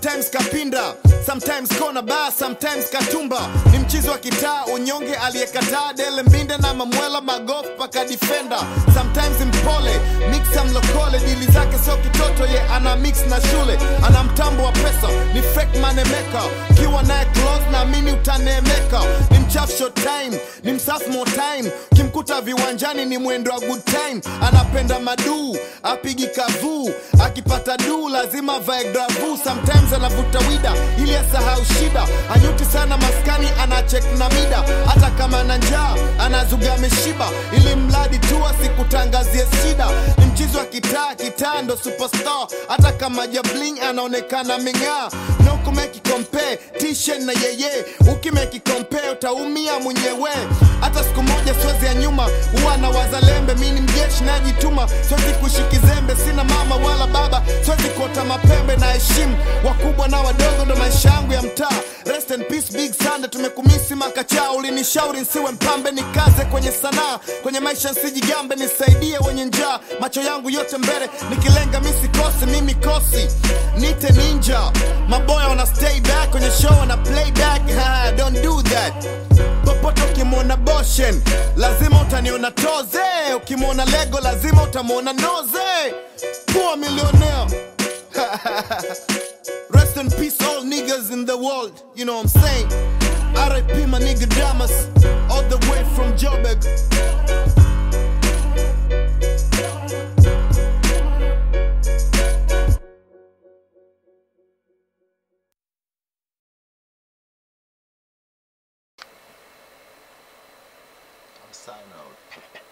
sometimes kapinda sometimes kona ba sometimes katumba ni mchizi wa kitaa unyonge aliyekataa dele mbinde na mamwela magof paka defender sometimes mpole mixa mlokole dili zake sio kitoto ye ana mix na shule ana mtambo wa pesa ni fake manemeka ukiwa naye close naamini utaneemeka ni mchafu short time ni msafu more time ukimkuta viwanjani ni mwendo wa good time anapenda maduu apigi kavuu akipata duu lazima vae gravu sometimes anavuta wida ili asahau shida anyuti sana maskani anachek na mida hata kama na njaa anazuga ameshiba ili mradi tu asikutangazie shida ni mchizi wa kitaa kitaa ndo superstar hata kama jabling anaonekana ming'aa no kumeki compare t-shirt na yeye ukimeki compare utaumia mwenyewe hata siku moja siwezi ya nyuma huwa na wazalembe mi ni mjeshi najituma siwezi kushikizembe sina mama wala baba siwezi kuota mapembe na heshimu wakubwa na wadogo ndo maisha yangu ya mtaa rest in peace big sande tumekumisi makachaa ulinishauri nsiwe mpambe nikaze kwenye sanaa kwenye maisha nsijigambe nisaidie wenye njaa macho yangu yote mbele nikilenga misikose mimi kosi nite ninja maboya wana stay back kwenye show wana playback ha, don't do that popote ukimwona boshen lazima utaniona toze ukimwona lego lazima utamwona noze poor millionaire Rest in peace, all niggas in the world. You know what I'm saying? RIP, my nigga Damas, all the way from Joburg. I'm signing out.